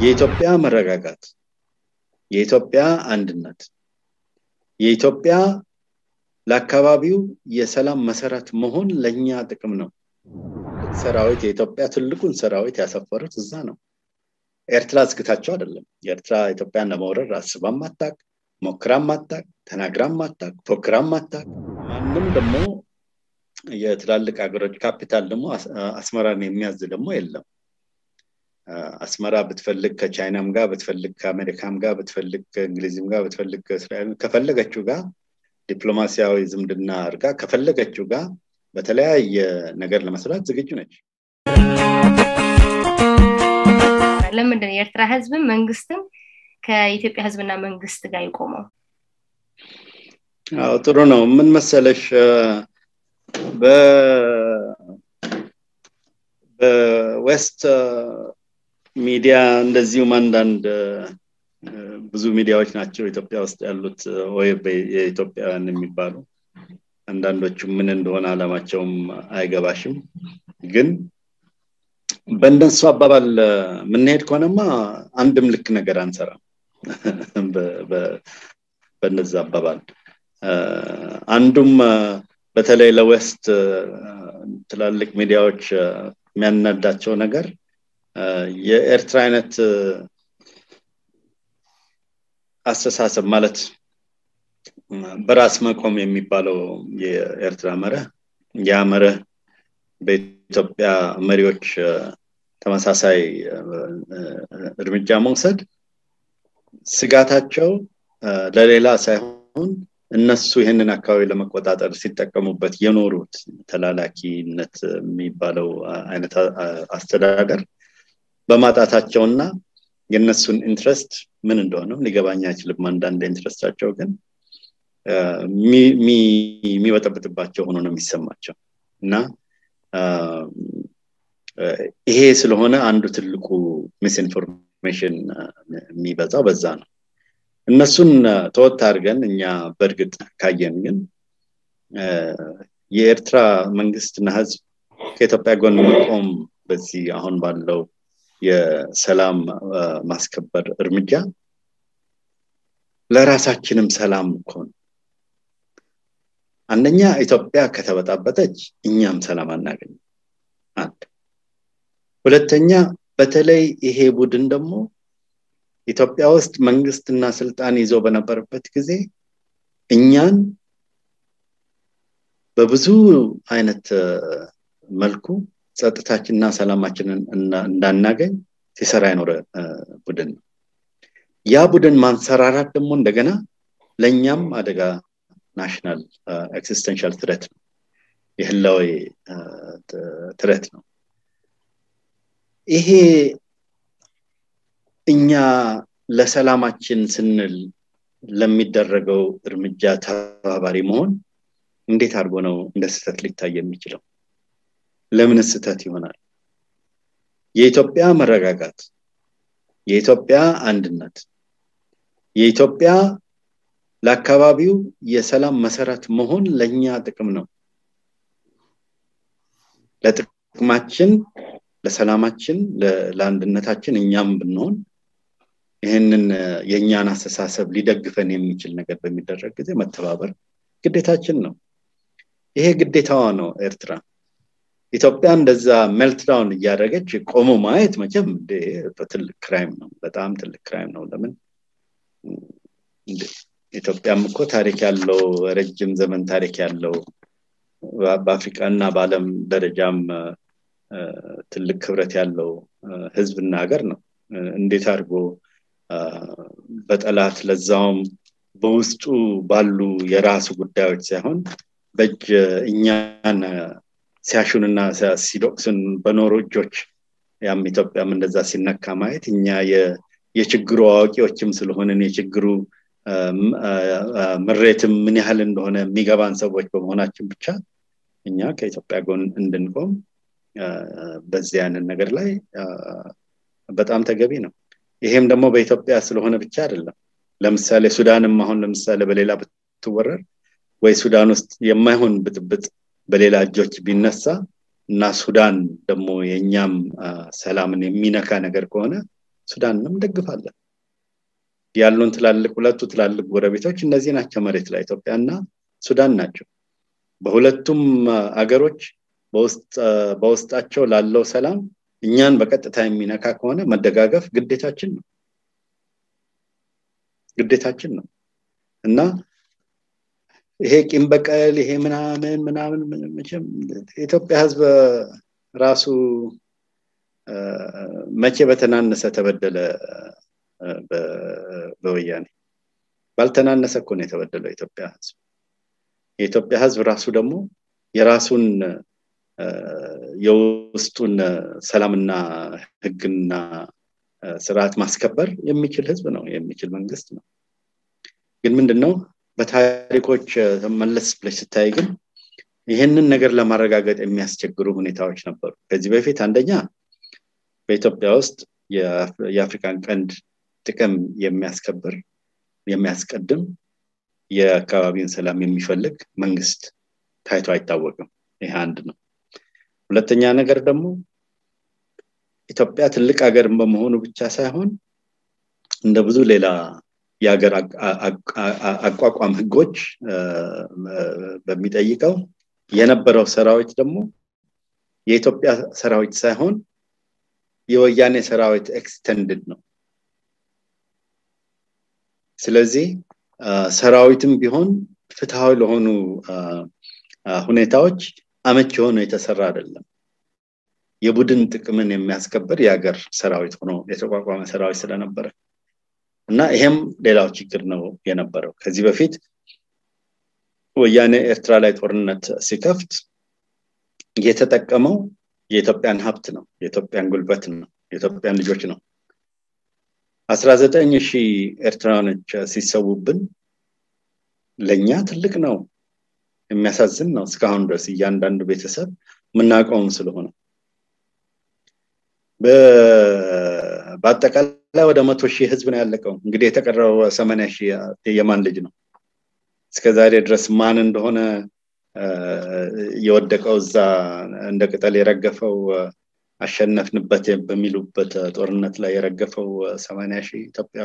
የኢትዮጵያ መረጋጋት፣ የኢትዮጵያ አንድነት፣ የኢትዮጵያ ለአካባቢው የሰላም መሰረት መሆን ለእኛ ጥቅም ነው። ሰራዊት የኢትዮጵያ ትልቁን ሰራዊት ያሰፈሩት እዛ ነው። ኤርትራ ዝግታቸው አይደለም። ኤርትራ ኢትዮጵያን ለመውረር አስባም አታቅ፣ ሞክራም አታቅ፣ ተናግራም አታቅ፣ ፎክራም አታቅ። ማንም ደግሞ የትላልቅ ሀገሮች ካፒታል ደግሞ አስመራን የሚያዝ ደግሞ የለም። አስመራ ብትፈልግ ከቻይናም ጋር ብትፈልግ ከአሜሪካም ጋር ብትፈልግ ከእንግሊዝም ጋር ብትፈልግ ከእስራኤል ከፈለገችው ጋር ዲፕሎማሲያዊ ዝምድና አድርጋ ከፈለገችው ጋር በተለያየ ነገር ለመስራት ዝግጁ ነች። ለምንድን ነው የኤርትራ ህዝብም መንግስትም ከኢትዮጵያ ህዝብና መንግስት ጋር የቆመው? አዎ ጥሩ ነው። ምን መሰለሽ በዌስት ሚዲያ እንደዚሁም አንዳንድ ብዙ ሚዲያዎች ናቸው ኢትዮጵያ ውስጥ ያሉት ወይ የኢትዮጵያውያን የሚባሉ አንዳንዶቹ ምን እንደሆነ አላማቸውም አይገባሽም። ግን በእነሱ አባባል የምንሄድ ከሆነማ አንድም ልክ ነገር አንሰራም። በነዛ አባባል አንዱም በተለይ ለዌስት ትላልቅ ሚዲያዎች የሚያናዳቸው ነገር የኤርትራ አይነት አስተሳሰብ ማለት በራስ መቆም የሚባለው የኤርትራ መርህ ያ መርህ በኢትዮጵያ መሪዎች ተመሳሳይ እርምጃ መውሰድ ስጋታቸው ለሌላ ሳይሆን እነሱ ይህንን አካባቢ ለመቆጣጠር ሲጠቀሙበት የኖሩት ተላላኪነት የሚባለው አይነት አስተዳደር በማጣታቸውና የእነሱን ኢንትረስት ምን እንደሆነ ሊገባኝ አይችልም። አንዳንድ ኢንትረስታቸው ግን የሚበጠብጥባቸው ሆኖ ነው የሚሰማቸው እና ይሄ ስለሆነ አንዱ ትልቁ ሚስኢንፎርሜሽን የሚበዛው በዛ ነው። እነሱን ተወት አድርገን እኛ በእርግጥ ካየን ግን የኤርትራ መንግስትና ህዝብ ከኢትዮጵያ ጎን መቆም በዚህ አሁን ባለው የሰላም ማስከበር እርምጃ ለራሳችንም ሰላም እኮ ነው። አንደኛ ኢትዮጵያ ከተበጣበጠች እኛም ሰላም አናገኝም። አንድ ሁለተኛ፣ በተለይ ይሄ ቡድን ደግሞ ኢትዮጵያ ውስጥ መንግስትና ስልጣን ይዞ በነበረበት ጊዜ እኛን በብዙ አይነት መልኩ ጸጥታችንና ሰላማችንን እንዳናገኝ ሲሰራ የኖረ ቡድን ነው። ያ ቡድን ማንሰራራት ደግሞ እንደገና ለእኛም አደጋ ናሽናል ኤክሲስተንሻል ትረት ነው፣ የህላዊ ትረት ነው። ይሄ እኛ ለሰላማችን ስንል ለሚደረገው እርምጃ ተባባሪ መሆን እንዴት አድርጎ ነው እንደ ስህተት ሊታይ የሚችለው? ለምን ስህተት ይሆናል? የኢትዮጵያ መረጋጋት፣ የኢትዮጵያ አንድነት፣ የኢትዮጵያ ለአካባቢው የሰላም መሰረት መሆን ለእኛ ጥቅም ነው። ለጥቅማችን፣ ለሰላማችን፣ ለአንድነታችን እኛም ብንሆን ይህንን የእኛን አስተሳሰብ ሊደግፈን የሚችል ነገር በሚደረግ ጊዜ መተባበር ግዴታችን ነው። ይሄ ግዴታዋ ነው ኤርትራ። ኢትዮጵያ እንደዛ ሜልትዳውን እያደረገች ቆሞ ማየት መቼም በትልቅ ክራይም ነው፣ በጣም ትልቅ ክራይም ነው። ለምን ኢትዮጵያም እኮ ታሪክ ያለው ረጅም ዘመን ታሪክ ያለው በአፍሪካ እና በዓለም ደረጃም ትልቅ ክብረት ያለው ህዝብና ሀገር ነው። እንዴት አድርጎ በጠላት ለዛውም በውስጡ ባሉ የራሱ ጉዳዮች ሳይሆን በእጅ እኛን ሲያሹንና ሲዶቅሱን በኖሩ እጆች ያም ኢትዮጵያም እንደዛ ሲነካ ማየት እኛ የችግሩ አዋቂዎችም ስለሆንን የችግሩ ምሬትም ምን ያህል እንደሆነ የሚገባን ሰዎች በመሆናችን ብቻ እኛ ከኢትዮጵያ ጎን እንድንቆም በዚህ ያንን ነገር ላይ በጣም ተገቢ ነው። ይሄም ደግሞ በኢትዮጵያ ስለሆነ ብቻ አይደለም። ለምሳሌ ሱዳንም አሁን ለምሳሌ በሌላ ብትወረር ወይ ሱዳን ውስጥ የማይሆን ብጥብጥ በሌላ እጆች ቢነሳ እና ሱዳን ደግሞ የእኛም ሰላምን የሚነካ ነገር ከሆነ ሱዳንንም ደግፋለን ያሉን ትላልቅ ሁለቱ ትላልቅ ጎረቤቶች እነዚህ ናቸው መሬት ላይ ኢትዮጵያና ሱዳን ናቸው በሁለቱም አገሮች በውስጣቸው ላለው ሰላም እኛን በቀጥታ የሚነካ ከሆነ መደጋገፍ ግዴታችን ነው ግዴታችን ነው እና ይሄ ቂም በቀል ይሄ ምናምን ምናምን መቼም የኢትዮጵያ ህዝብ ራሱ መቼ በተናነሰ ተበደለ በወያኔ ባልተናነሰ እኮ ነው የተበደለው የኢትዮጵያ ህዝብ የኢትዮጵያ ህዝብ ራሱ ደግሞ የራሱን የውስጡን ሰላምና ህግና ስርዓት ማስከበር የሚችል ህዝብ ነው የሚችል መንግስት ነው ግን ምንድነው በታሪኮች መለስ ብለሽ ስታይ ግን ይህንን ነገር ለማረጋገጥ የሚያስቸግሩ ሁኔታዎች ነበሩ ከዚህ በፊት አንደኛ በኢትዮጵያ ውስጥ የአፍሪካን ቀንድ ጥቅም የሚያስከብር የሚያስቀድም የአካባቢን ሰላም የሚፈልግ መንግስት ታይቶ አይታወቅም ይህ አንድ ነው ሁለተኛ ነገር ደግሞ ኢትዮጵያ ትልቅ ሀገር በመሆኑ ብቻ ሳይሆን እንደ ብዙ ሌላ የሀገር አቋቋም ህጎች በሚጠይቀው የነበረው ሰራዊት ደግሞ የኢትዮጵያ ሰራዊት ሳይሆን የወያኔ ሰራዊት ኤክስተንድድ ነው ስለዚህ ሰራዊትም ቢሆን ፍትሃዊ ለሆኑ ሁኔታዎች አመች የሆነ የተሰራ አይደለም የቡድን ጥቅምን የሚያስከብር የሀገር ሰራዊት ሆኖ የተቋቋመ ሰራዊት ስለነበረ እና ይሄም ሌላው ችግር ነው የነበረው ከዚህ በፊት ወያኔ ኤርትራ ላይ ጦርነት ሲከፍት የተጠቀመው የኢትዮጵያን ሀብት ነው የኢትዮጵያን ጉልበት ነው የኢትዮጵያን ልጆች ነው አስራ ዘጠኝ ሺህ ኤርትራውያኖች ሲሰዉብን ለእኛ ትልቅ ነው የሚያሳዝን ነው እስካሁን ድረስ እያንዳንዱ ቤተሰብ የምናውቀውም ስለሆነ በአጠቃላይ ወደ መቶ ሺህ ህዝብ ነው ያለቀው እንግዲህ የተቀረው ሰማኒያ ሺህ የማን ልጅ ነው እስከዛሬ ድረስ ማን እንደሆነ የወደቀው እዛ እንደ ቅጠል የረገፈው አሸነፍንበት በሚሉበት ጦርነት ላይ የረገፈው ሰማኒያ ሺህ ኢትዮጵያዊ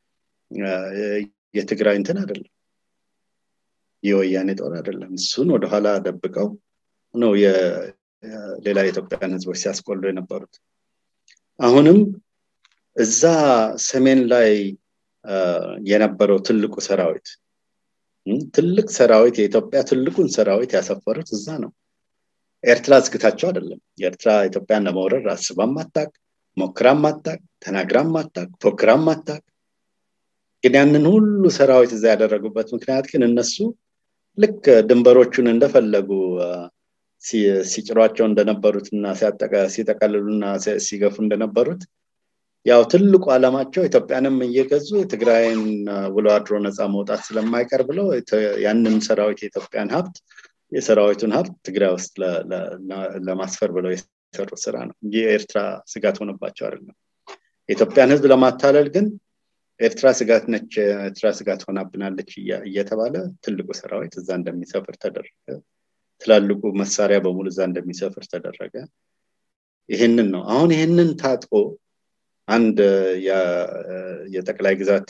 የትግራይ እንትን አይደለም የወያኔ ጦር አይደለም እሱን ወደኋላ ደብቀው ነው ሌላ የኢትዮጵያን ህዝቦች ሲያስቆሉ የነበሩት አሁንም እዛ ሰሜን ላይ የነበረው ትልቁ ሰራዊት ትልቅ ሰራዊት የኢትዮጵያ ትልቁን ሰራዊት ያሰፈሩት እዛ ነው ኤርትራ ዝግታቸው አይደለም የኤርትራ ኢትዮጵያን ለመውረር አስባም አታቅ ሞክራም አታቅ ተናግራም አታቅ ፎክራም አታቅ ግን ያንን ሁሉ ሰራዊት እዛ ያደረጉበት ምክንያት ግን እነሱ ልክ ድንበሮቹን እንደፈለጉ ሲጭሯቸው እንደነበሩት እና ሲጠቀልሉና ሲገፉ እንደነበሩት ያው ትልቁ አላማቸው ኢትዮጵያንም እየገዙ ትግራይን ውሎ አድሮ ነፃ መውጣት ስለማይቀር ብለው ያንን ሰራዊት የኢትዮጵያን ሀብት የሰራዊቱን ሀብት ትግራይ ውስጥ ለማስፈር ብለው የሰሩ ስራ ነው እንጂ የኤርትራ ስጋት ሆነባቸው አይደለም የኢትዮጵያን ህዝብ ለማታለል ግን ኤርትራ ስጋት ነች ኤርትራ ስጋት ሆናብናለች እየተባለ ትልቁ ሰራዊት እዛ እንደሚሰፍር ተደረገ ትላልቁ መሳሪያ በሙሉ እዛ እንደሚሰፍር ተደረገ ይህንን ነው አሁን ይህንን ታጥቆ አንድ የጠቅላይ ግዛት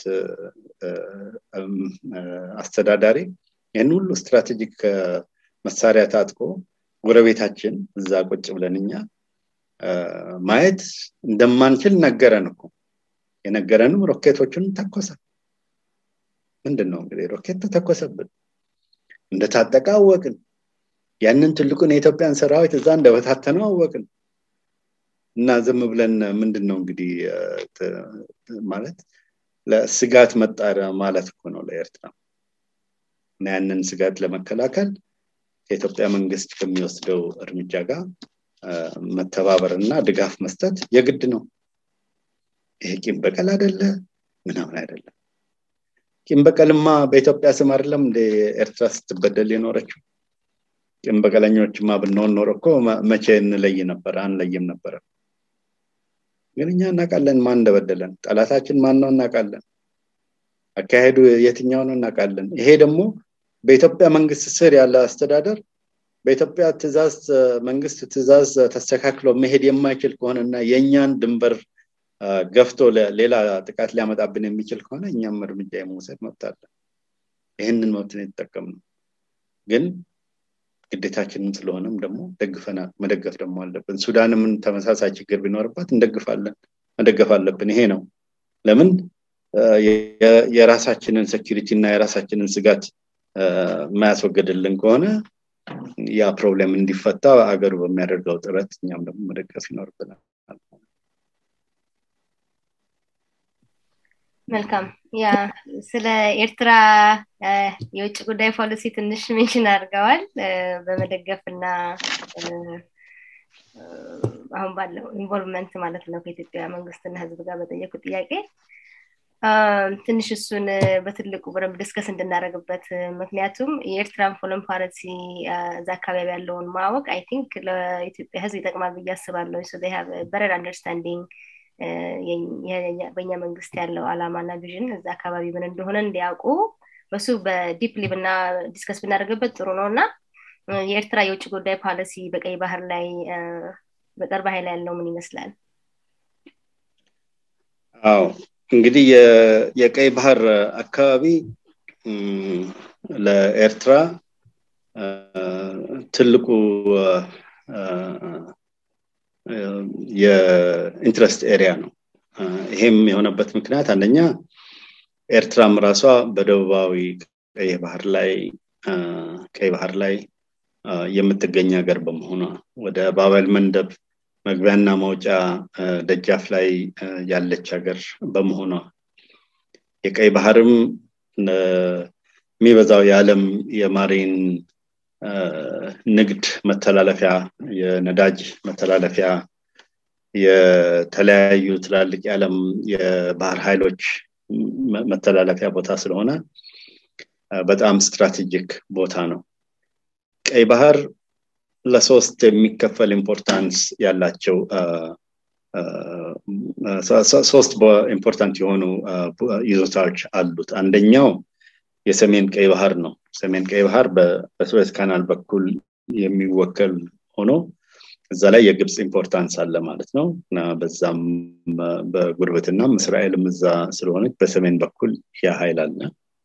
አስተዳዳሪ ይህን ሁሉ ስትራቴጂክ መሳሪያ ታጥቆ ጎረቤታችን እዛ ቁጭ ብለን እኛ ማየት እንደማንችል ነገረን እኮ የነገረንም ሮኬቶቹን ተኮሰ ምንድን ነው እንግዲህ ሮኬት ተተኮሰብን እንደታጠቀ አወቅን ያንን ትልቁን የኢትዮጵያን ሰራዊት እዛ እንደበታተነው አወቅን እና ዝም ብለን ምንድን ነው እንግዲህ ማለት ለስጋት መጣር ማለት እኮ ነው ለኤርትራ እና ያንን ስጋት ለመከላከል የኢትዮጵያ መንግስት ከሚወስደው እርምጃ ጋር መተባበር እና ድጋፍ መስጠት የግድ ነው ይሄ ቂም በቀል አይደለ ምናምን አይደለም ቂም በቀልማ በኢትዮጵያ ስም አይደለም እንደ ኤርትራ ስትበደል የኖረችው ቂም በቀለኞችማ ብንሆን ኖሮ እኮ መቼ እንለይ ነበር አንለይም ነበረ ግን እኛ እናውቃለን ማን እንደበደለን ጠላታችን ማን ነው እናውቃለን አካሄዱ የትኛው ነው እናውቃለን ይሄ ደግሞ በኢትዮጵያ መንግስት ስር ያለ አስተዳደር በኢትዮጵያ ትእዛዝ መንግስት ትእዛዝ ተስተካክሎ መሄድ የማይችል ከሆነና የእኛን ድንበር ገፍቶ ሌላ ጥቃት ሊያመጣብን የሚችል ከሆነ እኛም እርምጃ የመውሰድ መብት አለን ይህንን መብትን የተጠቀምነው ግን ግዴታችንም ስለሆነም ደግሞ ደግፈናል መደገፍ ደግሞ አለብን ሱዳንም ተመሳሳይ ችግር ቢኖርባት እንደግፋለን መደገፍ አለብን ይሄ ነው ለምን የራሳችንን ሴኪሪቲ እና የራሳችንን ስጋት የማያስወግድልን ከሆነ ያ ፕሮብሌም እንዲፈታ አገሩ በሚያደርገው ጥረት እኛም ደግሞ መደገፍ ይኖርብናል መልካም ያ ስለ ኤርትራ የውጭ ጉዳይ ፖሊሲ ትንሽ ሜንሽን አድርገዋል በመደገፍ እና አሁን ባለው ኢንቮልቭመንት ማለት ነው ከኢትዮጵያ መንግስትና ህዝብ ጋር በጠየቁ ጥያቄ ትንሽ እሱን በትልቁ በደንብ ዲስከስ እንድናደረግበት ምክንያቱም የኤርትራን ፎረን ፖሊሲ እዛ አካባቢ ያለውን ማወቅ አይ ቲንክ ለኢትዮጵያ ህዝብ ይጠቅማል ብዬ አስባለሁ ሶ በረር አንደርስታንዲንግ በእኛ መንግስት ያለው አላማና ቪዥን እዛ አካባቢ ምን እንደሆነ እንዲያውቁ በሱ በዲፕሊ ብና ዲስከስ ብናደርግበት ጥሩ ነው እና የኤርትራ የውጭ ጉዳይ ፖሊሲ በቀይ ባህር ላይ በቅርብ ኃይል ያለው ምን ይመስላል አዎ እንግዲህ የቀይ ባህር አካባቢ ለኤርትራ ትልቁ የኢንትረስት ኤሪያ ነው ይሄም የሆነበት ምክንያት አንደኛ ኤርትራም ራሷ በደቡባዊ ቀይ ባህር ላይ ቀይ ባህር ላይ የምትገኝ ሀገር በመሆኗ ወደ ባበል መንደብ መግቢያና መውጫ ደጃፍ ላይ ያለች ሀገር በመሆኗ የቀይ ባህርም የሚበዛው የዓለም የማሪን ንግድ መተላለፊያ የነዳጅ መተላለፊያ የተለያዩ ትላልቅ የዓለም የባህር ኃይሎች መተላለፊያ ቦታ ስለሆነ በጣም ስትራቴጂክ ቦታ ነው ቀይ ባህር ለሶስት የሚከፈል ኢምፖርታንስ ያላቸው ሶስት ኢምፖርታንት የሆኑ ይዞታዎች አሉት አንደኛው የሰሜን ቀይ ባህር ነው ሰሜን ቀይ ባህር በስዌዝ ካናል በኩል የሚወከል ሆኖ እዛ ላይ የግብፅ ኢምፖርታንስ አለ ማለት ነው እና በዛም በጉርብትናም እስራኤልም እዛ ስለሆነች በሰሜን በኩል ያ ኃይል አለ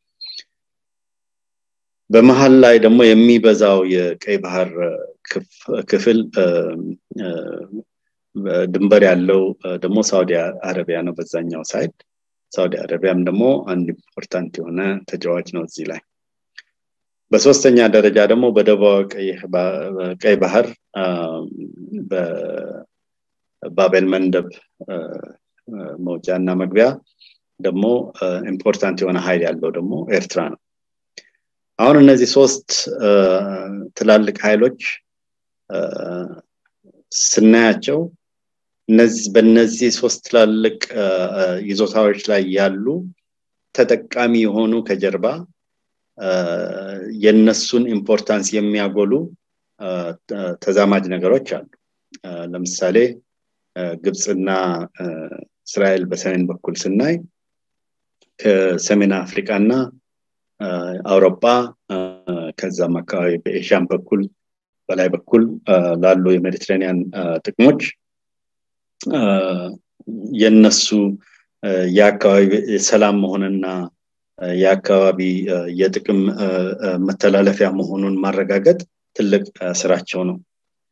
በመሀል ላይ ደግሞ የሚበዛው የቀይ ባህር ክፍል ድንበር ያለው ደግሞ ሳውዲ አረቢያ ነው በዛኛው ሳይድ ሳውዲ አረቢያም ደግሞ አንድ ኢምፖርታንት የሆነ ተጫዋች ነው እዚህ ላይ በሶስተኛ ደረጃ ደግሞ በደቡባዊ ቀይ ባህር በባቤል መንደብ መውጫ እና መግቢያ ደግሞ ኢምፖርታንት የሆነ ኃይል ያለው ደግሞ ኤርትራ ነው አሁን እነዚህ ሶስት ትላልቅ ኃይሎች ስናያቸው በእነዚህ ሶስት ትላልቅ ይዞታዎች ላይ ያሉ ተጠቃሚ የሆኑ ከጀርባ የነሱን ኢምፖርታንስ የሚያጎሉ ተዛማጅ ነገሮች አሉ ለምሳሌ ግብፅና እስራኤል በሰሜን በኩል ስናይ ከሰሜን አፍሪካ እና አውሮፓ ከዛም አካባቢ በኤሽያን በኩል በላይ በኩል ላሉ የሜዲትሬኒያን ጥቅሞች የነሱ የአካባቢ ሰላም መሆንና የአካባቢ የጥቅም መተላለፊያ መሆኑን ማረጋገጥ ትልቅ ስራቸው ነው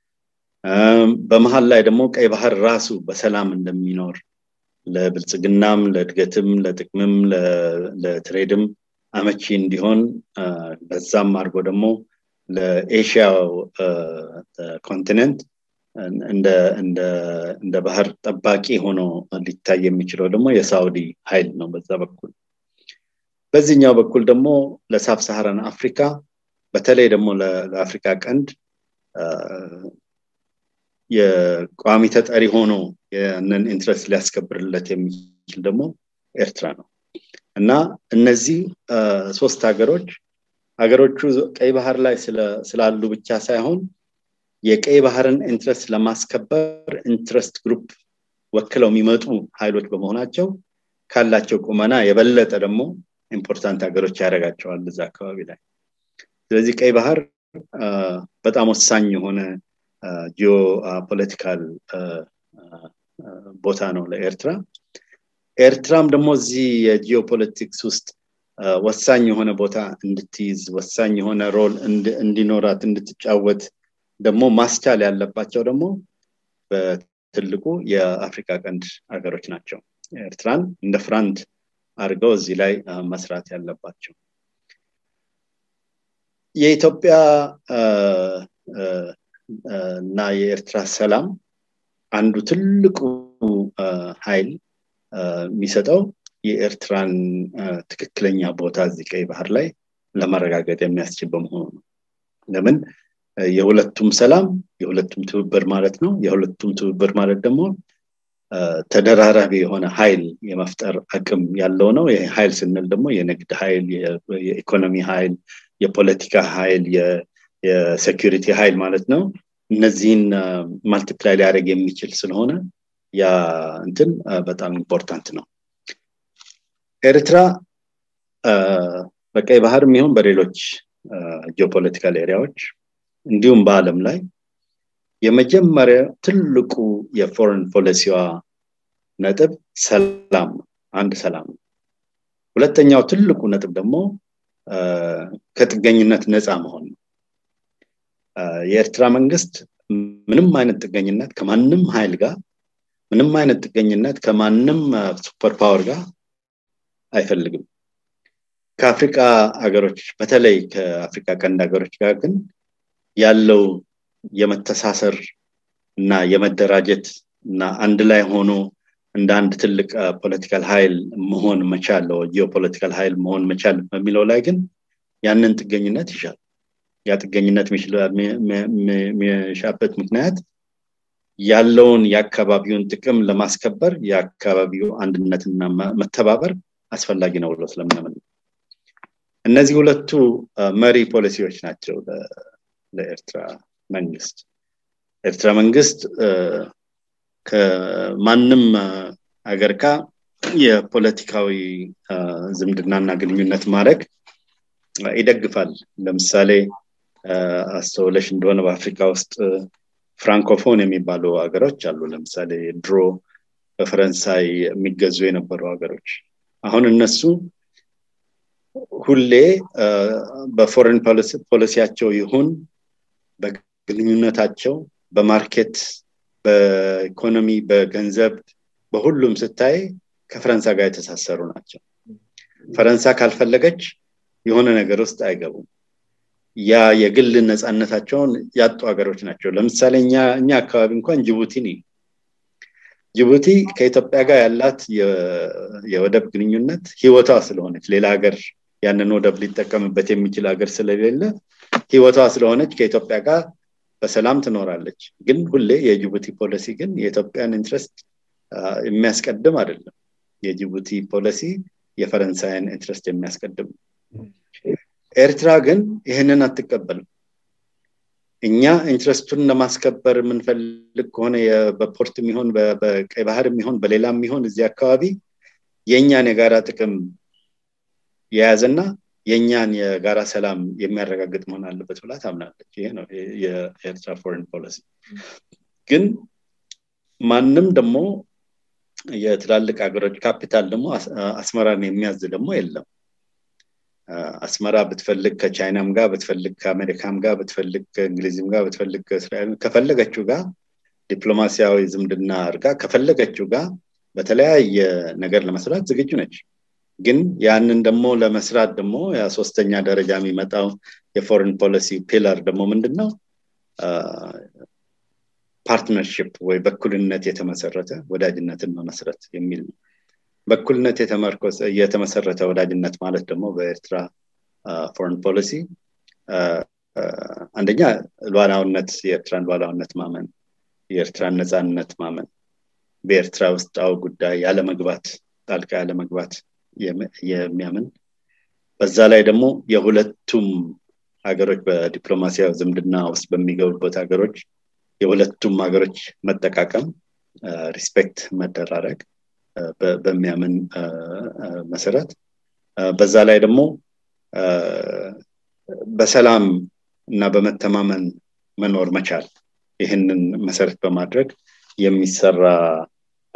በመሀል ላይ ደግሞ ቀይ ባህር ራሱ በሰላም እንደሚኖር ለብልጽግናም ለእድገትም ለጥቅምም ለትሬድም አመቺ እንዲሆን በዛም አድርጎ ደግሞ ለኤሽያው ኮንቲኔንት እንደ ባህር ጠባቂ ሆኖ ሊታይ የሚችለው ደግሞ የሳውዲ ኃይል ነው በዛ በኩል በዚህኛው በኩል ደግሞ ለሳብ ሰሃራን አፍሪካ በተለይ ደግሞ ለአፍሪካ ቀንድ የቋሚ ተጠሪ ሆኖ ያንን ኢንትረስት ሊያስከብርለት የሚችል ደግሞ ኤርትራ ነው እና እነዚህ ሶስት ሀገሮች ሀገሮቹ ቀይ ባህር ላይ ስላሉ ብቻ ሳይሆን የቀይ ባህርን ኢንትረስት ለማስከበር ኢንትረስት ግሩፕ ወክለው የሚመጡ ኃይሎች በመሆናቸው ካላቸው ቁመና የበለጠ ደግሞ ኢምፖርታንት ሀገሮች ያደርጋቸዋል እዛ አካባቢ ላይ ስለዚህ ቀይ ባህር በጣም ወሳኝ የሆነ ጂኦ ፖለቲካል ቦታ ነው ለኤርትራ ኤርትራም ደግሞ እዚህ የጂኦፖለቲክስ ውስጥ ወሳኝ የሆነ ቦታ እንድትይዝ ወሳኝ የሆነ ሮል እንዲኖራት እንድትጫወት ደግሞ ማስቻል ያለባቸው ደግሞ በትልቁ የአፍሪካ ቀንድ ሀገሮች ናቸው ኤርትራን እንደ ፍራንድ አድርገው እዚህ ላይ መስራት ያለባቸው የኢትዮጵያ እና የኤርትራ ሰላም አንዱ ትልቁ ኃይል የሚሰጠው የኤርትራን ትክክለኛ ቦታ እዚህ ቀይ ባህር ላይ ለማረጋገጥ የሚያስችል በመሆኑ ነው ለምን የሁለቱም ሰላም የሁለቱም ትብብር ማለት ነው የሁለቱም ትብብር ማለት ደግሞ ተደራራቢ የሆነ ኃይል የመፍጠር አቅም ያለው ነው ይህ ኃይል ስንል ደግሞ የንግድ ኃይል የኢኮኖሚ ኃይል የፖለቲካ ኃይል የሴኪሪቲ ኃይል ማለት ነው እነዚህን ማልቲፕላይ ሊያደርግ የሚችል ስለሆነ ያ እንትን በጣም ኢምፖርታንት ነው ኤርትራ በቀይ ባህር የሚሆን በሌሎች ጂኦፖለቲካል ኤሪያዎች እንዲሁም በአለም ላይ የመጀመሪያ ትልቁ የፎሬን ፖሊሲዋ ነጥብ ሰላም ነው አንድ ሰላም ነው ሁለተኛው ትልቁ ነጥብ ደግሞ ከጥገኝነት ነፃ መሆን ነው የኤርትራ መንግስት ምንም አይነት ጥገኝነት ከማንም ኃይል ጋር ምንም አይነት ጥገኝነት ከማንም ሱፐር ፓወር ጋር አይፈልግም ከአፍሪካ ሀገሮች በተለይ ከአፍሪካ ቀንድ ሀገሮች ጋር ግን ያለው የመተሳሰር እና የመደራጀት እና አንድ ላይ ሆኖ እንደ አንድ ትልቅ ፖለቲካል ኃይል መሆን መቻል ጂኦፖለቲካል ኃይል መሆን መቻል በሚለው ላይ ግን ያንን ጥገኝነት ይሻል ያ ጥገኝነት የሚሻበት ምክንያት ያለውን የአካባቢውን ጥቅም ለማስከበር የአካባቢው አንድነትና መተባበር አስፈላጊ ነው ብሎ ስለሚያምን እነዚህ ሁለቱ መሪ ፖሊሲዎች ናቸው ለኤርትራ መንግስት ኤርትራ መንግስት ከማንም ሀገር ጋ የፖለቲካዊ ዝምድናና ግንኙነት ማድረግ ይደግፋል ለምሳሌ አስተውለሽ እንደሆነ በአፍሪካ ውስጥ ፍራንኮፎን የሚባሉ ሀገሮች አሉ ለምሳሌ ድሮ በፈረንሳይ የሚገዙ የነበሩ ሀገሮች አሁን እነሱ ሁሌ በፎሬን ፖሊሲያቸው ይሁን በግንኙነታቸው በማርኬት በኢኮኖሚ በገንዘብ በሁሉም ስታይ ከፈረንሳ ጋር የተሳሰሩ ናቸው ፈረንሳ ካልፈለገች የሆነ ነገር ውስጥ አይገቡም ያ የግል ነፃነታቸውን ያጡ ሀገሮች ናቸው ለምሳሌ እኛ አካባቢ እንኳን ጅቡቲ ነ ጅቡቲ ከኢትዮጵያ ጋር ያላት የወደብ ግንኙነት ህይወቷ ስለሆነች ሌላ ሀገር ያንን ወደብ ሊጠቀምበት የሚችል ሀገር ስለሌለ ህይወቷ ስለሆነች ከኢትዮጵያ ጋር በሰላም ትኖራለች ግን ሁሌ የጅቡቲ ፖሊሲ ግን የኢትዮጵያን ኢንትረስት የሚያስቀድም አይደለም የጅቡቲ ፖሊሲ የፈረንሳይን ኢንትረስት የሚያስቀድም ኤርትራ ግን ይህንን አትቀበልም እኛ ኢንትረስቱን ለማስከበር የምንፈልግ ከሆነ በፖርት የሚሆን በቀይ ባህር የሚሆን በሌላ የሚሆን እዚህ አካባቢ የእኛን የጋራ ጥቅም የያዘና የእኛን የጋራ ሰላም የሚያረጋግጥ መሆን አለበት ብላ ታምናለች ይሄ ነው የኤርትራ ፎሬን ፖሊሲ ግን ማንም ደግሞ የትላልቅ ሀገሮች ካፒታል ደግሞ አስመራን የሚያዝ ደግሞ የለም አስመራ ብትፈልግ ከቻይናም ጋር ብትፈልግ ከአሜሪካም ጋር ብትፈልግ ከእንግሊዝም ጋር ብትፈልግ ከእስራኤል ከፈለገችው ጋር ዲፕሎማሲያዊ ዝምድና አድርጋ ከፈለገችው ጋር በተለያየ ነገር ለመስራት ዝግጁ ነች ግን ያንን ደግሞ ለመስራት ደግሞ ሶስተኛ ደረጃ የሚመጣው የፎሬን ፖሊሲ ፒለር ደግሞ ምንድን ነው ፓርትነርሽፕ ወይ በኩልነት የተመሰረተ ወዳጅነትን መመስረት የሚል ነው በኩልነት የተመሰረተ ወዳጅነት ማለት ደግሞ በኤርትራ ፎሬን ፖሊሲ አንደኛ ሉዓላውነት የኤርትራን ሉዓላውነት ማመን የኤርትራን ነፃነት ማመን በኤርትራ ውስጣዊ ጉዳይ ያለመግባት ጣልቃ ያለመግባት የሚያምን በዛ ላይ ደግሞ የሁለቱም ሀገሮች በዲፕሎማሲያዊ ዝምድና ውስጥ በሚገቡበት ሀገሮች የሁለቱም ሀገሮች መጠቃቀም ሪስፔክት መደራረግ በሚያምን መሰረት በዛ ላይ ደግሞ በሰላም እና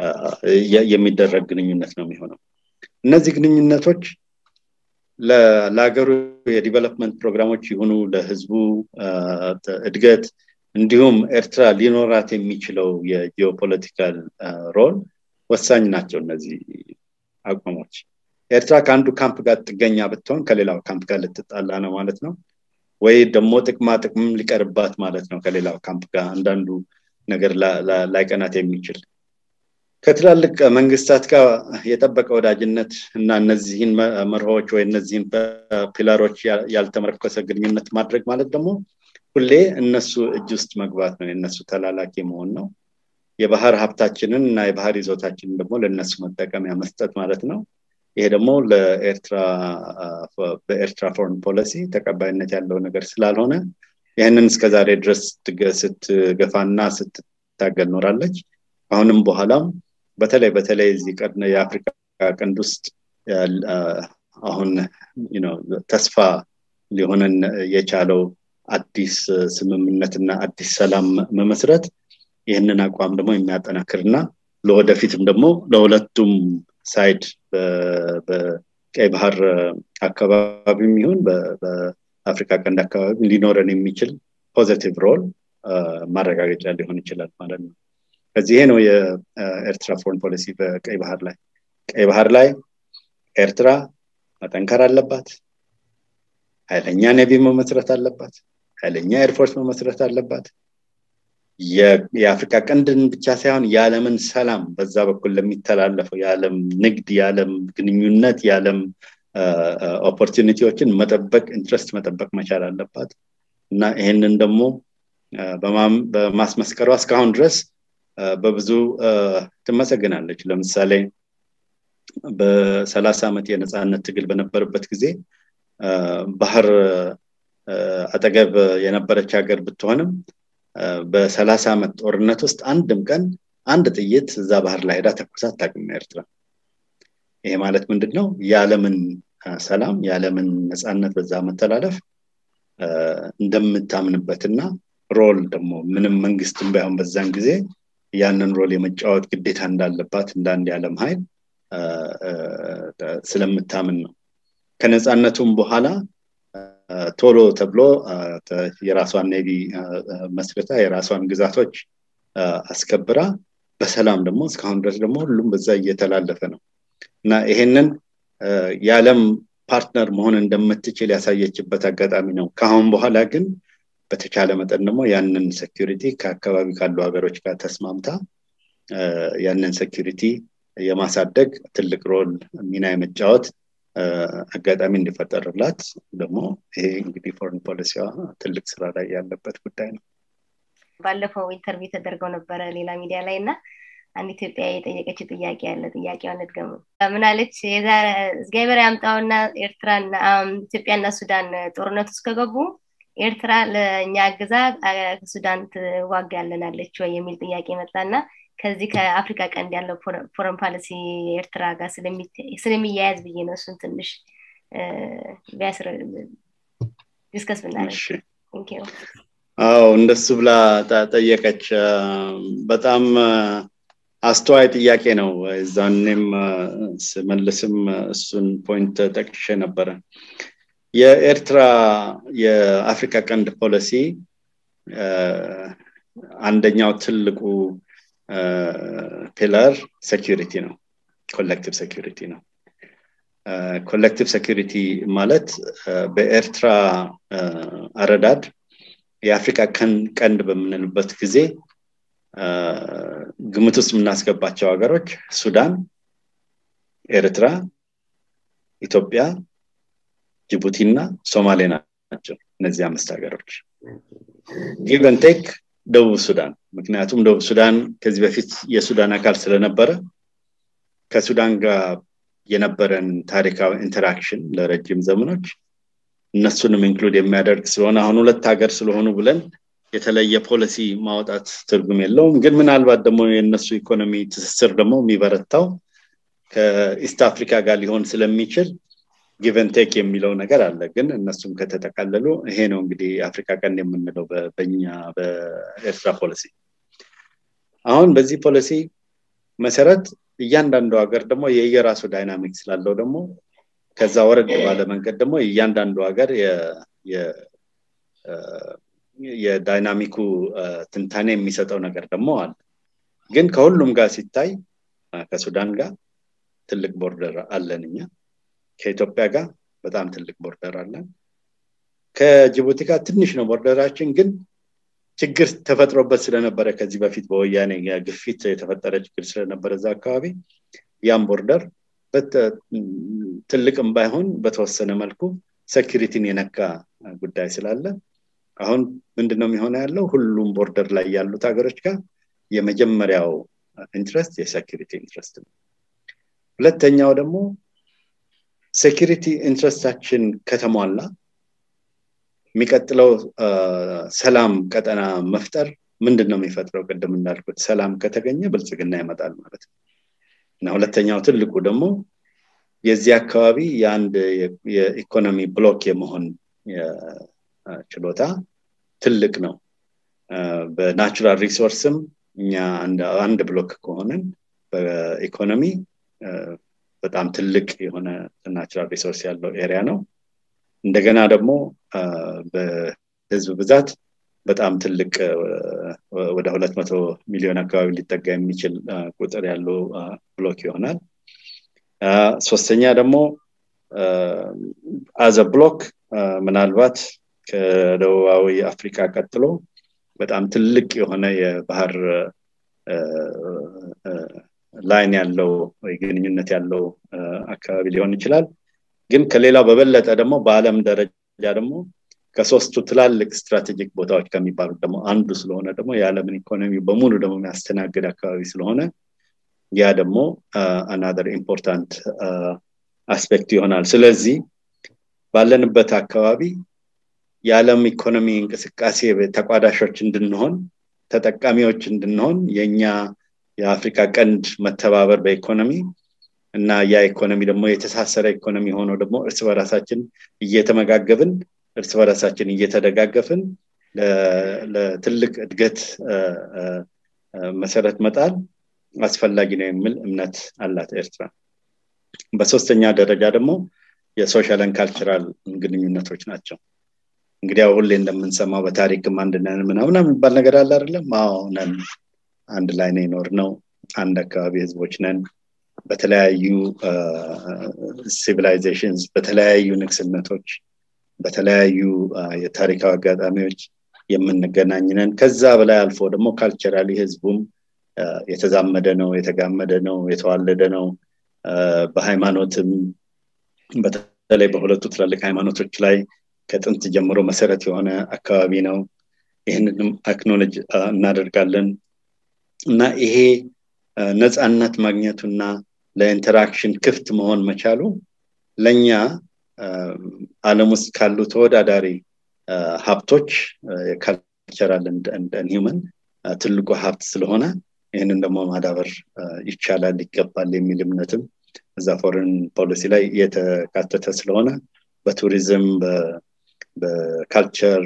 የሚደረግ ግንኙነት ነው የሚሆነው እነዚህ ግንኙነቶች ለሀገሩ የዲቨሎፕመንት ፕሮግራሞች ይሁኑ ለህዝቡ እድገት እንዲሁም ኤርትራ ሊኖራት የሚችለው የጂኦፖለቲካል ሮል ወሳኝ ናቸው እነዚህ አቋሞች ኤርትራ ከአንዱ ካምፕ ጋር ጥገኛ ብትሆን ከሌላው ካምፕ ጋር ልትጣላ ነው ማለት ነው ወይ ደግሞ ጥቅማ ጥቅምም ሊቀርባት ማለት ነው ከሌላው ካምፕ ጋር አንዳንዱ ነገር ላይቀናት የሚችል ከትላልቅ መንግስታት ጋር የጠበቀ ወዳጅነት እና እነዚህን መርሆች ወይ እነዚህን ፒላሮች ያልተመረኮሰ ግንኙነት ማድረግ ማለት ደግሞ ሁሌ እነሱ እጅ ውስጥ መግባት ነው የእነሱ ተላላኪ መሆን ነው የባህር ሀብታችንን እና የባህር ይዞታችንን ደግሞ ለእነሱ መጠቀሚያ መስጠት ማለት ነው ይሄ ደግሞ ለኤርትራ በኤርትራ ፎረን ፖሊሲ ተቀባይነት ያለው ነገር ስላልሆነ ይህንን እስከዛሬ ድረስ ስትገፋና ስትታገል ኖራለች አሁንም በኋላም በተለይ በተለይ እዚህ ቀድነ የአፍሪካ ቀንድ ውስጥ አሁን ተስፋ ሊሆነን የቻለው አዲስ ስምምነትና አዲስ ሰላም መመስረት ይህንን አቋም ደግሞ የሚያጠናክርና ለወደፊትም ደግሞ ለሁለቱም ሳይድ በቀይ ባህር አካባቢም ይሁን በአፍሪካ ቀንድ አካባቢ ሊኖረን የሚችል ፖዘቲቭ ሮል ማረጋገጫ ሊሆን ይችላል ማለት ነው ከዚህ ነው የኤርትራ ፎረን ፖሊሲ በቀይ ባህር ላይ ቀይ ባህር ላይ ኤርትራ መጠንከር አለባት ኃይለኛ ኔቪ መመስረት አለባት ኃይለኛ ኤርፎርስ መመስረት አለባት የአፍሪካ ቀንድን ብቻ ሳይሆን የዓለምን ሰላም በዛ በኩል ለሚተላለፈው የዓለም ንግድ የዓለም ግንኙነት የዓለም ኦፖርቹኒቲዎችን መጠበቅ ኢንትረስት መጠበቅ መቻል አለባት እና ይህንን ደግሞ በማስመስከሯ እስካሁን ድረስ በብዙ ትመሰግናለች ለምሳሌ በሰላሳ ዓመት የነፃነት ትግል በነበረበት ጊዜ ባህር አጠገብ የነበረች ሀገር ብትሆንም በሰላሳ ዓመት ጦርነት ውስጥ አንድም ቀን አንድ ጥይት እዛ ባህር ላይ ሄዳ ተኩሳ አታውቅም ኤርትራ ይሄ ማለት ምንድን ነው የዓለምን ሰላም የዓለምን ነፃነት በዛ መተላለፍ እንደምታምንበትና ሮል ደግሞ ምንም መንግስትም ባይሆን በዛን ጊዜ ያንን ሮል የመጫወት ግዴታ እንዳለባት እንደ አንድ የዓለም ኃይል ስለምታምን ነው ከነፃነቱም በኋላ ቶሎ ተብሎ የራሷን ኔቪ መስርታ የራሷን ግዛቶች አስከብራ በሰላም ደግሞ እስካሁን ድረስ ደግሞ ሁሉም በዛ እየተላለፈ ነው እና ይሄንን የዓለም ፓርትነር መሆን እንደምትችል ያሳየችበት አጋጣሚ ነው ከአሁን በኋላ ግን በተቻለ መጠን ደግሞ ያንን ሴኪሪቲ ከአካባቢ ካሉ ሀገሮች ጋር ተስማምታ ያንን ሴኪሪቲ የማሳደግ ትልቅ ሮል ሚና የመጫወት አጋጣሚ እንዲፈጠርላት ደግሞ ይሄ እንግዲህ ፎሬን ፖሊሲዋ ትልቅ ስራ ላይ ያለበት ጉዳይ ነው ባለፈው ኢንተርቪው ተደርገው ነበረ ሌላ ሚዲያ ላይ እና አንድ ኢትዮጵያ የጠየቀችው ጥያቄ ያለ ጥያቄዋን እድገሙ ምናለች እግዚአብሔር ያምጣውና ኤርትራና ኢትዮጵያና ሱዳን ጦርነት ውስጥ ከገቡ ኤርትራ ለእኛ አግዛ ከሱዳን ትዋጋ ያለናለች ወይ የሚል ጥያቄ መጣና ከዚህ ከአፍሪካ ቀንድ ያለው ፎረን ፖሊሲ ኤርትራ ጋር ስለሚያያዝ ብዬ ነው እሱን ትንሽ ዲስከስ ብናደርግ አዎ እንደሱ ብላ ጠየቀች በጣም አስተዋይ ጥያቄ ነው እዛኔም ስመልስም እሱን ፖይንት ጠቅሼ ነበረ የኤርትራ የአፍሪካ ቀንድ ፖሊሲ አንደኛው ትልቁ ፒላር ሴኪሪቲ ነው ኮሌክቲቭ ሴኪሪቲ ነው ኮሌክቲቭ ሴኪሪቲ ማለት በኤርትራ አረዳድ የአፍሪካ ቀንድ በምንልበት ጊዜ ግምት ውስጥ የምናስገባቸው ሀገሮች ሱዳን ኤርትራ ኢትዮጵያ ጅቡቲ እና ሶማሌ ናቸው እነዚህ አምስት ሀገሮች ጊቨን ቴክ ደቡብ ሱዳን ምክንያቱም ደቡብ ሱዳን ከዚህ በፊት የሱዳን አካል ስለነበረ ከሱዳን ጋር የነበረን ታሪካዊ ኢንተራክሽን ለረጅም ዘመኖች እነሱንም ኢንክሉድ የሚያደርግ ስለሆነ አሁን ሁለት ሀገር ስለሆኑ ብለን የተለየ ፖሊሲ ማውጣት ትርጉም የለውም ግን ምናልባት ደግሞ የእነሱ ኢኮኖሚ ትስስር ደግሞ የሚበረታው ከኢስት አፍሪካ ጋር ሊሆን ስለሚችል ጊቨንቴክ የሚለው ነገር አለ ግን እነሱም ከተጠቃለሉ ይሄ ነው እንግዲህ የአፍሪካ ቀንድ የምንለው በኛ በኤርትራ ፖሊሲ አሁን በዚህ ፖሊሲ መሰረት እያንዳንዱ ሀገር ደግሞ የየራሱ ዳይናሚክ ስላለው ደግሞ ከዛ ወረድ ባለ መንገድ ደግሞ እያንዳንዱ ሀገር የዳይናሚኩ ትንታኔ የሚሰጠው ነገር ደግሞ አለ ግን ከሁሉም ጋር ሲታይ ከሱዳን ጋር ትልቅ ቦርደር አለን እኛ ከኢትዮጵያ ጋር በጣም ትልቅ ቦርደር አለን ከጅቡቲ ጋር ትንሽ ነው ቦርደራችን ግን ችግር ተፈጥሮበት ስለነበረ ከዚህ በፊት በወያኔ ግፊት የተፈጠረ ችግር ስለነበረ እዛ አካባቢ ያም ቦርደር ትልቅም ባይሆን በተወሰነ መልኩ ሴኪሪቲን የነካ ጉዳይ ስላለ አሁን ምንድነው የሚሆነ ያለው ሁሉም ቦርደር ላይ ያሉት ሀገሮች ጋር የመጀመሪያው ኢንትረስት የሴኪሪቲ ኢንትረስት ነው ሁለተኛው ደግሞ ሴኪሪቲ ኢንትረስታችን ከተሟላ የሚቀጥለው ሰላም ቀጠና መፍጠር ምንድን ነው የሚፈጥረው ቅድም እንዳልኩት ሰላም ከተገኘ ብልጽግና ይመጣል ማለት ነው እና ሁለተኛው ትልቁ ደግሞ የዚህ አካባቢ የአንድ የኢኮኖሚ ብሎክ የመሆን ችሎታ ትልቅ ነው በናቹራል ሪሶርስም እኛ አንድ ብሎክ ከሆንን በኢኮኖሚ በጣም ትልቅ የሆነ ናቹራል ሪሶርስ ያለው ኤሪያ ነው እንደገና ደግሞ በህዝብ ብዛት በጣም ትልቅ ወደ ሁለት መቶ ሚሊዮን አካባቢ ሊጠጋ የሚችል ቁጥር ያለው ብሎክ ይሆናል ሶስተኛ ደግሞ አዘ ብሎክ ምናልባት ከደቡባዊ አፍሪካ ቀጥሎ በጣም ትልቅ የሆነ የባህር ላይን ያለው ወይ ግንኙነት ያለው አካባቢ ሊሆን ይችላል ግን ከሌላው በበለጠ ደግሞ በአለም ደረጃ ደግሞ ከሶስቱ ትላልቅ ስትራቴጂክ ቦታዎች ከሚባሉት ደግሞ አንዱ ስለሆነ ደግሞ የዓለምን ኢኮኖሚ በሙሉ ደግሞ የሚያስተናግድ አካባቢ ስለሆነ ያ ደግሞ አናደር ኢምፖርታንት አስፔክት ይሆናል ስለዚህ ባለንበት አካባቢ የዓለም ኢኮኖሚ እንቅስቃሴ ተቋዳሾች እንድንሆን ተጠቃሚዎች እንድንሆን የኛ የአፍሪካ ቀንድ መተባበር በኢኮኖሚ እና ያ ኢኮኖሚ ደግሞ የተሳሰረ ኢኮኖሚ ሆኖ ደግሞ እርስ በራሳችን እየተመጋገብን እርስ በራሳችን እየተደጋገፍን ለትልቅ እድገት መሰረት መጣል አስፈላጊ ነው የሚል እምነት አላት ኤርትራ በሶስተኛ ደረጃ ደግሞ የሶሻልን ካልቸራል ግንኙነቶች ናቸው እንግዲህ ሁሌ እንደምንሰማው በታሪክም አንድ ነን ምናምን የሚባል ነገር አለ አይደለም አዎ ነን አንድ ላይ ነው ይኖር ነው አንድ አካባቢ ህዝቦች ነን በተለያዩ ሲቪላይዜሽንስ በተለያዩ ንግስነቶች በተለያዩ የታሪካዊ አጋጣሚዎች የምንገናኝ ነን ከዛ በላይ አልፎ ደግሞ ካልቸራሊ ህዝቡም የተዛመደ ነው የተጋመደ ነው የተዋለደ ነው በሃይማኖትም በተለይ በሁለቱ ትላልቅ ሃይማኖቶች ላይ ከጥንት ጀምሮ መሰረት የሆነ አካባቢ ነው ይህንንም አክኖሎጅ እናደርጋለን እና ይሄ ነፃነት ማግኘቱና ለኢንተራክሽን ክፍት መሆን መቻሉ ለእኛ አለም ውስጥ ካሉ ተወዳዳሪ ሀብቶች የካልቸራል ሂውመን ትልቁ ሀብት ስለሆነ ይህንን ደግሞ ማዳበር ይቻላል ይገባል የሚል እምነትም እዛ ፎሬን ፖሊሲ ላይ የተካተተ ስለሆነ በቱሪዝም በካልቸር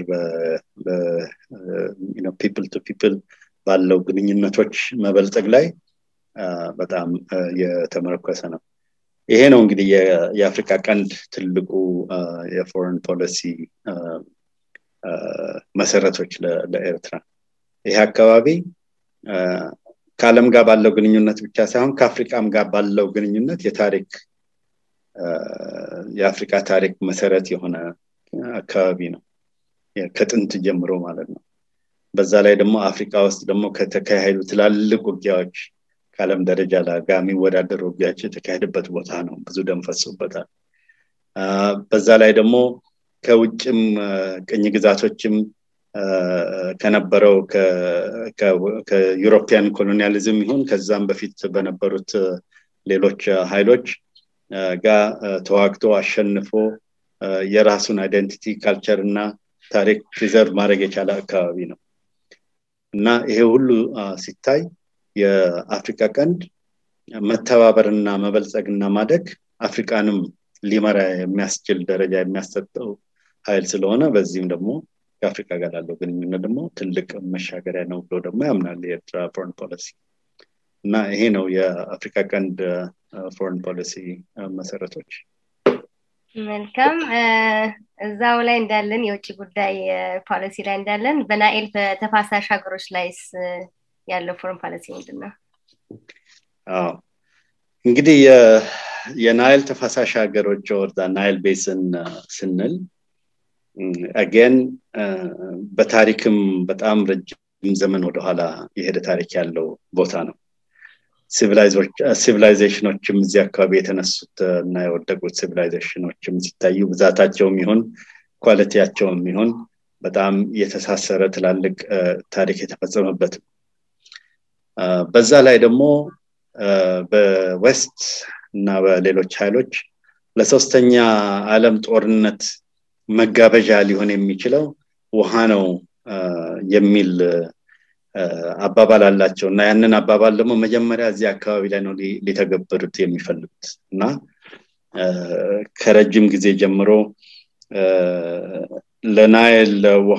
ፒፕል ቱ ፒፕል ባለው ግንኙነቶች መበልጸግ ላይ በጣም የተመረኮሰ ነው ይሄ ነው እንግዲህ የአፍሪካ ቀንድ ትልቁ የፎሬን ፖሊሲ መሰረቶች ለኤርትራ ይሄ አካባቢ ከአለም ጋር ባለው ግንኙነት ብቻ ሳይሆን ከአፍሪካም ጋር ባለው ግንኙነት የታሪክ የአፍሪካ ታሪክ መሰረት የሆነ አካባቢ ነው ከጥንት ጀምሮ ማለት ነው በዛ ላይ ደግሞ አፍሪካ ውስጥ ደግሞ ከተካሄዱ ትላልቅ ውጊያዎች ከአለም ደረጃ ጋር የሚወዳደሩ ውጊያዎች የተካሄደበት ቦታ ነው ብዙ ደም ፈሶበታል በዛ ላይ ደግሞ ከውጭም ቅኝ ግዛቶችም ከነበረው ከዩሮፒያን ኮሎኒያሊዝም ይሁን ከዛም በፊት በነበሩት ሌሎች ኃይሎች ጋር ተዋግቶ አሸንፎ የራሱን አይደንቲቲ ካልቸር እና ታሪክ ፕሪዘርቭ ማድረግ የቻለ አካባቢ ነው እና ይሄ ሁሉ ሲታይ የአፍሪካ ቀንድ መተባበርና መበልጸግና ማደግ አፍሪካንም ሊመራ የሚያስችል ደረጃ የሚያሰጠው ኃይል ስለሆነ በዚህም ደግሞ ከአፍሪካ ጋር ያለው ግንኙነት ደግሞ ትልቅ መሻገሪያ ነው ብሎ ደግሞ ያምናል የኤርትራ ፎረን ፖሊሲ እና ይሄ ነው የአፍሪካ ቀንድ ፎሬን ፖሊሲ መሰረቶች መልካም እዛው ላይ እንዳለን የውጭ ጉዳይ ፖሊሲ ላይ እንዳለን በናኤል በተፋሳሽ ሀገሮች ላይስ ያለው ፎረን ፖሊሲ ምንድን ነው እንግዲህ የናይል ተፋሳሽ ሀገሮች ወርዳ ናይል ቤስን ስንል አገን በታሪክም በጣም ረጅም ዘመን ወደኋላ የሄደ ታሪክ ያለው ቦታ ነው ሲቪላይዜሽኖችም እዚህ አካባቢ የተነሱት እና የወደቁት ሲቪላይዜሽኖችም ሲታዩ ብዛታቸውም ይሁን ኳሊቲያቸውም ይሁን በጣም የተሳሰረ ትላልቅ ታሪክ የተፈጸመበት በዛ ላይ ደግሞ በዌስት እና በሌሎች ኃይሎች ለሶስተኛ አለም ጦርነት መጋበዣ ሊሆን የሚችለው ውሃ ነው የሚል አባባል አላቸው እና ያንን አባባል ደግሞ መጀመሪያ እዚህ አካባቢ ላይ ነው ሊተገብሩት የሚፈልጉት እና ከረጅም ጊዜ ጀምሮ ለናይል ውሃ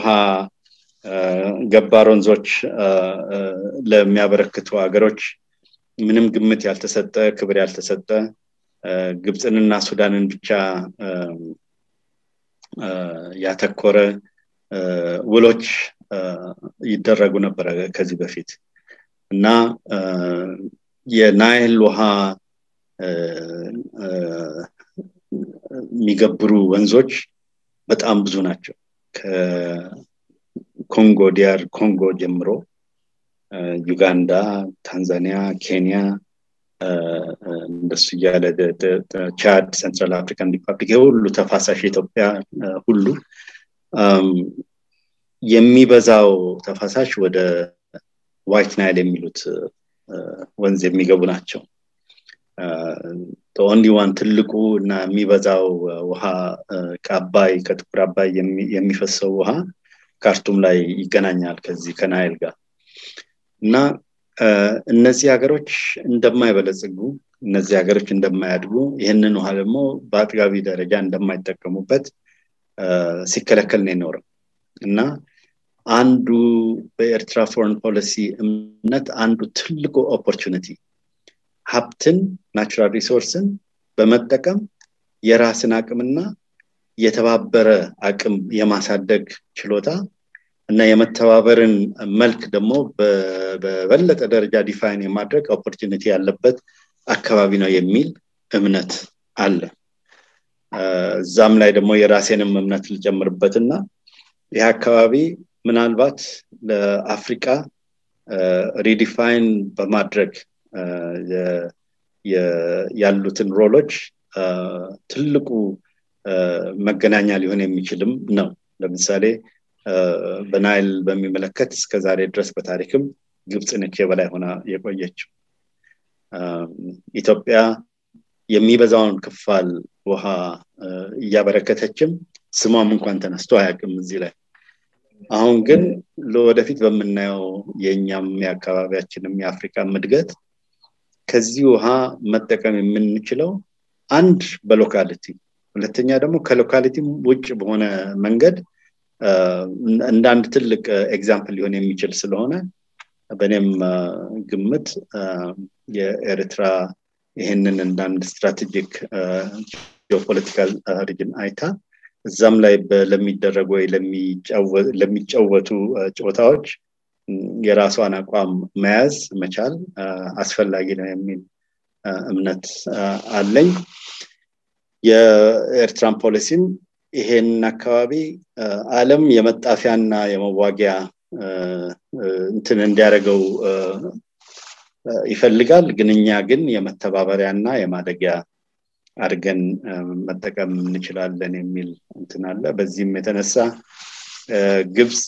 ገባር ወንዞች ለሚያበረክቱ ሀገሮች ምንም ግምት ያልተሰጠ ክብር ያልተሰጠ ግብፅንና ሱዳንን ብቻ ያተኮረ ውሎች ይደረጉ ነበረ ከዚህ በፊት እና የናይል ውሃ የሚገብሩ ወንዞች በጣም ብዙ ናቸው ከኮንጎ ዲያር ኮንጎ ጀምሮ ዩጋንዳ ታንዛኒያ ኬንያ እንደሱ እያለ ቻድ ሴንትራል አፍሪካን ሪፐብሊክ የሁሉ ተፋሳሽ ኢትዮጵያ ሁሉ የሚበዛው ተፋሳሽ ወደ ዋይት ናይል የሚሉት ወንዝ የሚገቡ ናቸው ኦንሊ ዋን ትልቁ እና የሚበዛው ውሃ ከአባይ ከጥቁር አባይ የሚፈሰው ውሃ ካርቱም ላይ ይገናኛል ከዚህ ከናይል ጋር እና እነዚህ ሀገሮች እንደማይበለጽጉ እነዚህ ሀገሮች እንደማያድጉ ይህንን ውሃ ደግሞ በአጥጋቢ ደረጃ እንደማይጠቀሙበት ሲከለከል ነው የኖረው እና አንዱ በኤርትራ ፎረን ፖሊሲ እምነት አንዱ ትልቁ ኦፖርቹኒቲ ሀብትን ናቹራል ሪሶርስን በመጠቀም የራስን አቅምና የተባበረ አቅም የማሳደግ ችሎታ እና የመተባበርን መልክ ደግሞ በበለጠ ደረጃ ዲፋይን የማድረግ ኦፖርቹኒቲ ያለበት አካባቢ ነው የሚል እምነት አለ እዛም ላይ ደግሞ የራሴንም እምነት ልጨምርበት እና ይህ አካባቢ ምናልባት ለአፍሪቃ ሪዲፋይን በማድረግ ያሉትን ሮሎች ትልቁ መገናኛ ሊሆን የሚችልም ነው ለምሳሌ በናይል በሚመለከት እስከ ዛሬ ድረስ በታሪክም ግብፅ ነች የበላይ ሆና የቆየችው ኢትዮጵያ የሚበዛውን ክፋል ውሃ እያበረከተችም ስሟም እንኳን ተነስቶ አያውቅም እዚህ ላይ አሁን ግን ለወደፊት በምናየው የእኛም የአካባቢያችንም የአፍሪካ እድገት ከዚህ ውሃ መጠቀም የምንችለው አንድ በሎካሊቲ ሁለተኛ ደግሞ ከሎካሊቲ ውጭ በሆነ መንገድ እንደ አንድ ትልቅ ኤግዛምፕል ሊሆን የሚችል ስለሆነ በእኔም ግምት የኤርትራ ይህንን እንደ አንድ ስትራቴጂክ ጂኦፖለቲካል ሪጅን አይታ እዛም ላይ ለሚደረጉ ወይ ለሚጫወቱ ጨዋታዎች የራሷን አቋም መያዝ መቻል አስፈላጊ ነው የሚል እምነት አለኝ የኤርትራን ፖሊሲም ይሄን አካባቢ አለም የመጣፊያና የመዋጊያ እንትን እንዲያደርገው ይፈልጋል ግን እኛ ግን የመተባበሪያና የማደጊያ አድርገን መጠቀም እንችላለን የሚል እንትን አለ በዚህም የተነሳ ግብፅ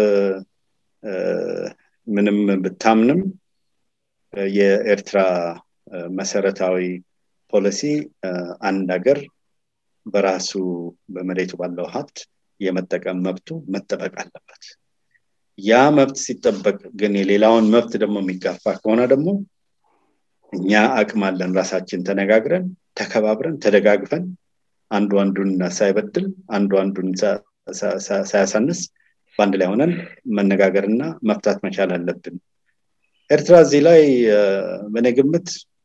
ምንም ብታምንም የኤርትራ መሰረታዊ ፖሊሲ አንድ ሀገር በራሱ በመሬቱ ባለው ሀብት የመጠቀም መብቱ መጠበቅ አለበት ያ መብት ሲጠበቅ ግን የሌላውን መብት ደግሞ የሚጋፋ ከሆነ ደግሞ እኛ አቅም አለን ራሳችን ተነጋግረን ተከባብረን ተደጋግፈን አንዱ አንዱን ሳይበድል አንዱ አንዱን ሳያሳንስ በአንድ ላይ ሆነን መነጋገርና መፍታት መቻል አለብን ኤርትራ እዚህ ላይ በእኔ ግምት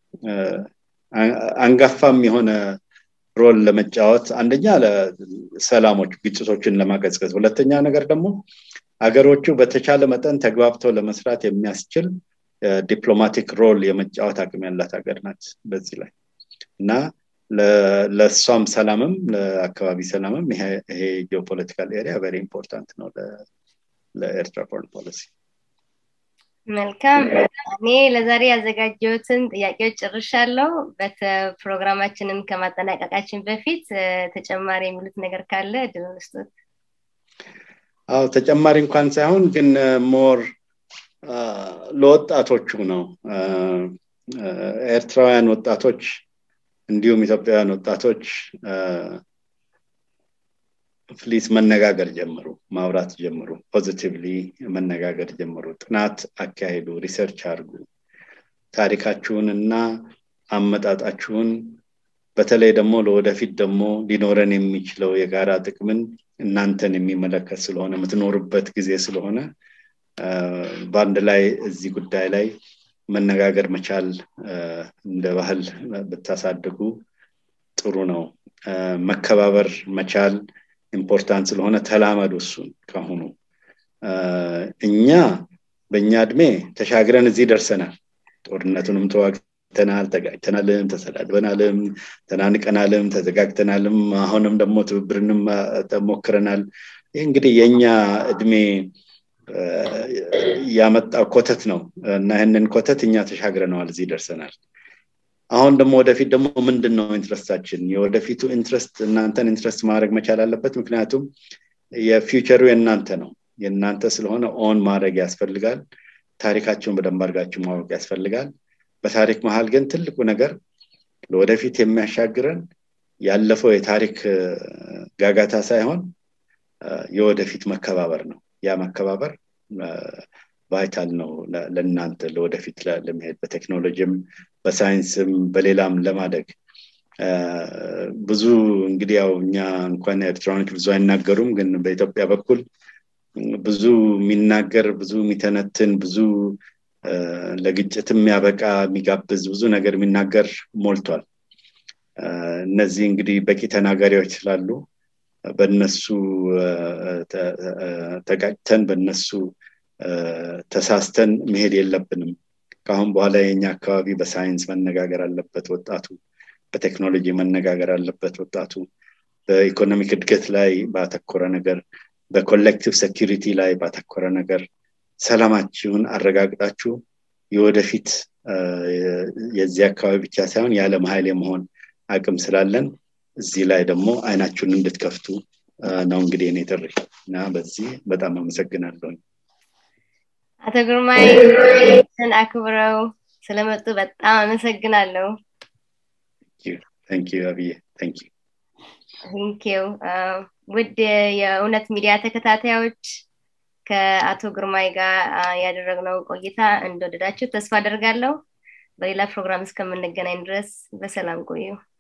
አንጋፋም የሆነ ሮል ለመጫወት አንደኛ ለሰላሞች ግጭቶችን ለማቀዝቀዝ ሁለተኛ ነገር ደግሞ አገሮቹ በተቻለ መጠን ተግባብተው ለመስራት የሚያስችል ዲፕሎማቲክ ሮል የመጫወት አቅም ያላት ሀገር ናት በዚህ ላይ እና ለእሷም ሰላምም ለአካባቢ ሰላምም ይሄ ጂኦፖለቲካል ኤሪያ ቨሪ ኢምፖርታንት ነው ለኤርትራ ፎሬን ፖሊሲ መልካም እኔ ለዛሬ ያዘጋጀሁትን ጥያቄዎች ጨርሻለሁ ፕሮግራማችንን ከማጠናቀቃችን በፊት ተጨማሪ የሚሉት ነገር ካለ እድል ስጡት አዎ ተጨማሪ እንኳን ሳይሆን ግን ሞር ለወጣቶቹ ነው ኤርትራውያን ወጣቶች እንዲሁም ኢትዮጵያውያን ወጣቶች ፕሊዝ መነጋገር ጀምሩ ማውራት ጀምሩ ፖዚቲቭሊ መነጋገር ጀምሩ ጥናት አካሄዱ ሪሰርች አድርጉ ታሪካችሁን እና አመጣጣችሁን በተለይ ደግሞ ለወደፊት ደግሞ ሊኖረን የሚችለው የጋራ ጥቅምን እናንተን የሚመለከት ስለሆነ የምትኖርበት ጊዜ ስለሆነ በአንድ ላይ እዚህ ጉዳይ ላይ መነጋገር መቻል እንደ ባህል ብታሳድጉ ጥሩ ነው መከባበር መቻል ኢምፖርታንት ስለሆነ ተላመዱ እሱን ካሁኑ እኛ በእኛ እድሜ ተሻግረን እዚህ ደርሰናል ጦርነቱንም ተዋግተናል ተጋጭተናልም ተሰዳድበናልም ተናንቀናልም ተዘጋግተናልም አሁንም ደግሞ ትብብርንም ሞክረናል ይህ እንግዲህ የእኛ እድሜ ያመጣው ኮተት ነው እና ይህንን ኮተት እኛ ተሻግረነዋል እዚህ ደርሰናል አሁን ደግሞ ወደፊት ደግሞ ምንድን ነው ኢንትረስታችን የወደፊቱ ኢንትረስት እናንተን ኢንትረስት ማድረግ መቻል አለበት ምክንያቱም የፊውቸሩ የእናንተ ነው የእናንተ ስለሆነ ኦን ማድረግ ያስፈልጋል ታሪካችሁን በደንብ አድርጋችሁ ማወቅ ያስፈልጋል በታሪክ መሀል ግን ትልቁ ነገር ለወደፊት የሚያሻግረን ያለፈው የታሪክ ጋጋታ ሳይሆን የወደፊት መከባበር ነው ያ መከባበር ቫይታል ነው ለእናንተ ለወደፊት ለመሄድ በቴክኖሎጂም በሳይንስም በሌላም ለማደግ ብዙ እንግዲህ ያው እኛ እንኳን ኤርትራኖች ብዙ አይናገሩም ግን በኢትዮጵያ በኩል ብዙ የሚናገር ብዙ የሚተነትን ብዙ ለግጭት የሚያበቃ የሚጋብዝ ብዙ ነገር የሚናገር ሞልቷል እነዚህ እንግዲህ በቂ ተናጋሪዎች ስላሉ በነሱ ተጋጭተን በነሱ ተሳስተን መሄድ የለብንም ከአሁን በኋላ የኛ አካባቢ በሳይንስ መነጋገር አለበት ወጣቱ በቴክኖሎጂ መነጋገር አለበት ወጣቱ በኢኮኖሚክ እድገት ላይ ባተኮረ ነገር በኮሌክቲቭ ሴኪሪቲ ላይ ባተኮረ ነገር ሰላማችሁን አረጋግጣችሁ የወደፊት የዚህ አካባቢ ብቻ ሳይሆን የዓለም ኃይል የመሆን አቅም ስላለን እዚህ ላይ ደግሞ አይናችሁን እንድትከፍቱ ነው እንግዲህ እኔ ጥሪ እና በዚህ በጣም አመሰግናለሁኝ አቶ ግርማይ አክብረው ስለመጡ በጣም አመሰግናለሁ ታንኪዩ አብዬ ታንኪዩ ቴንኪው ውድ የእውነት ሚዲያ ተከታታዮች ከአቶ ግርማይ ጋር ያደረግነው ቆይታ እንደወደዳችሁ ተስፋ አደርጋለሁ በሌላ ፕሮግራም እስከምንገናኝ ድረስ በሰላም ቆዩ